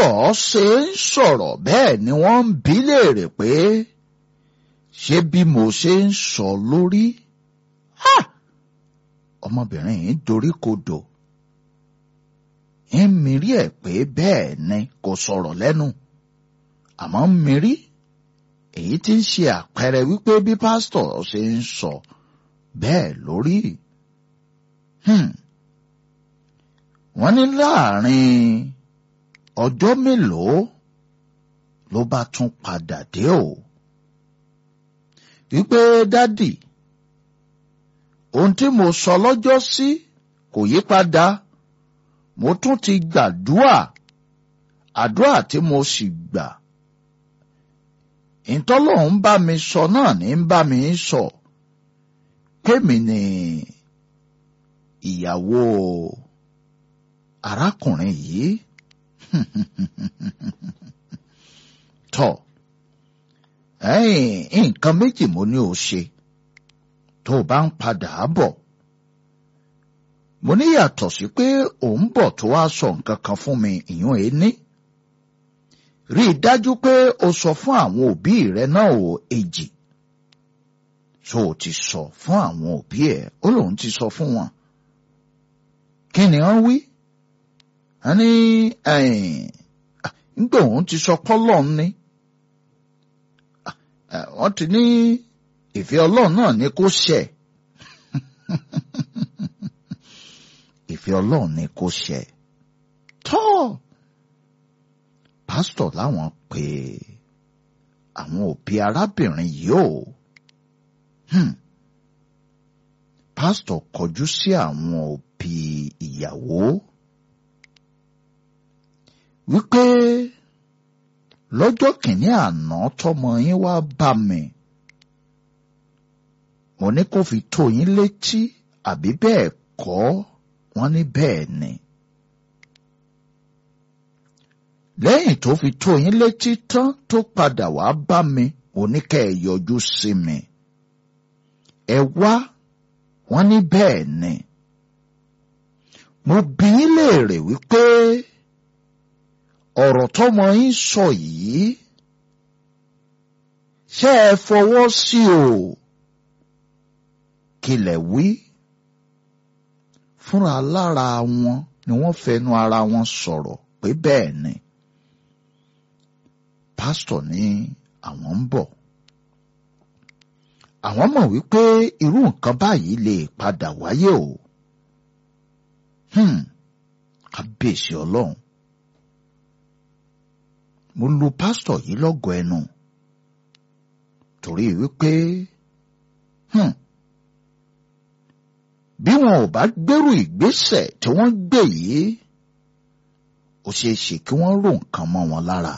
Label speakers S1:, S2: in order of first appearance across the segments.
S1: pásítọ̀ ṣe ń sọ̀rọ̀ bẹ́ẹ̀ ni wọ́n ń bi léèrè pé ṣé bí mo ṣe ń sọ lórí ọmọbìnrin yìí dorí kodò ń mirí ẹ̀ pé bẹ́ẹ̀ ni kò sọ̀rọ̀ lẹ́nu àmọ́ ń mirí èyí tí ń ṣe àpẹẹrẹ wípé bí pásítọ̀ ṣe ń sọ bẹ́ẹ̀ lórí. wọ́n ní láàrin ọjọ́ mélòó ló bá tún padà dé o. wípé dádì ohun tí mo sọ lọ́jọ́ sí kò yí padà mo tún ti gbàdúrà àdúrà tí mo sì gbà ìtọ́lọ́hún bá mi sọ náà ní ń bá mi sọ kémi ni ìyàwó arákùnrin yìí tọ nǹkan méjì mo ní o ṣe tó o bá ń padà bọ̀ mo ní yàtọ̀ sí pé ò ń bọ̀ tó wá sọ nǹkan kan fún mi ìyún ẹ ní rí i dájú pé o sọ fún àwọn òbí rẹ náà ò èjì so o ti sọ fún àwọn òbí ẹ ó lóun ti sọ fún wọn kí ni wọ́n wí wọ́n ní nígbà òun ti sọ pọ́lọ́n ni wọ́n ti ní ìfẹ́ ọlọ́run náà ni kó ṣẹ ìfẹ́ ọlọ́run ni kó ṣẹ tọ́ pásítọ̀ láwọn pé àwọn òbí arábìnrin yìí ò pásítọ̀ kọjú sí àwọn òbí ìyàwó wípé lọ́jọ́ kìíní àná tọmọ yín wá bá mi mo ní kó fi tó yín létí àbí bẹ́ẹ̀ kọ́ wọ́n ní bẹ́ẹ̀ ni. lẹ́yìn tó fi tó yín létí tán tó padà wá bá mi mo ní kẹ́ ẹ yọjú sí mi. ẹ wá wọ́n ní bẹ́ẹ̀ ni. mo bi yín léèrè wípé ọ̀rọ̀ tọmọ yín sọ yìí ṣé ẹ fọwọ́ sí o kílẹ̀ wí fúnra lára wọn ni wọ́n fẹnu ara wọn sọ̀rọ̀ pé bẹ́ẹ̀ ni pásítọ̀ ní àwọn ń bọ̀ àwọn mọ̀ wípé irú nǹkan báyìí lè padà wáyé o kábíyèsí ọlọ́run mo lu pásítọ̀ yìí lọ́gọ̀ ẹnu torí wípé bí wọn ò bá gbèrú ìgbésẹ̀ tí wọ́n gbé yìí ó ṣeé ṣe kí wọ́n rò nǹkan mọ́ wọn lára.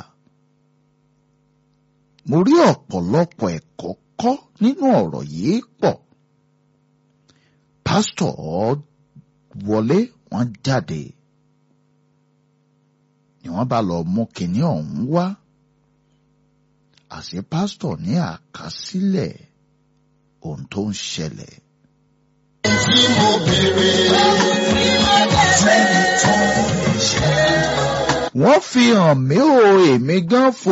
S1: mo rí ọ̀pọ̀lọpọ̀ ẹ̀kọ́ kọ́ nínú ọ̀rọ̀ yìí pọ̀. pásítọ̀ wọlé wọ́n jáde ni wọ́n bá lọ mú kinní ọ̀hún wá. àṣé pásítọ̀ ní àkásílẹ̀ ohun tó ń ṣẹlẹ̀
S2: tí mo béèrè sẹ́ni tó ń ṣe.
S1: wọ́n fi hàn mí o èmi gan fo